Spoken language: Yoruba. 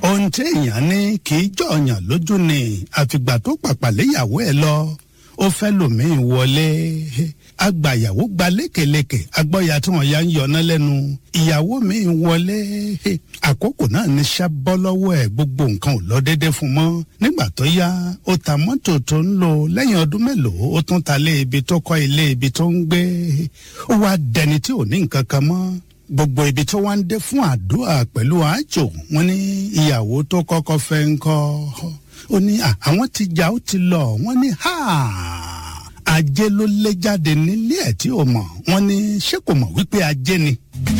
ohun tí èèyàn ní kì í jọ̀ọ̀yàn lójú ni àfìgbà tó pàpà léyàwó ẹ̀ lọ ó fẹ́ lòmíì wọlé agbàyàwó gba lékeleke agbọ́ya tí wọ́n ya ń yọná lẹ́nu ìyàwó mi wọlé àkókò náà ní sábọ́ lọ́wọ́ ẹ̀ gbogbo nǹkan ò lọ déédéé fún mọ́ nígbà tó yá ó ta mọ́tò tó ń lò lẹ́yìn ọdún mélòó ó tún ta lé ibi tó kọ́ ilé ibi tó ń gbé ó wá dẹni tí ò ní nǹkan kan mọ́ gbogbo ibi tó wá ń dé fún àdúrà pẹ̀lú àjò wọn ní ìyàwó tó kọ́kọ́ fẹ́ ń kọ́ ó ní àwọn ti jà ó ti lọ wọ́n ní háà ajé ló lé jáde nílé ẹ̀ tí ò mọ̀ wọ́n ní ṣé kò mọ̀ wípé ajé ni.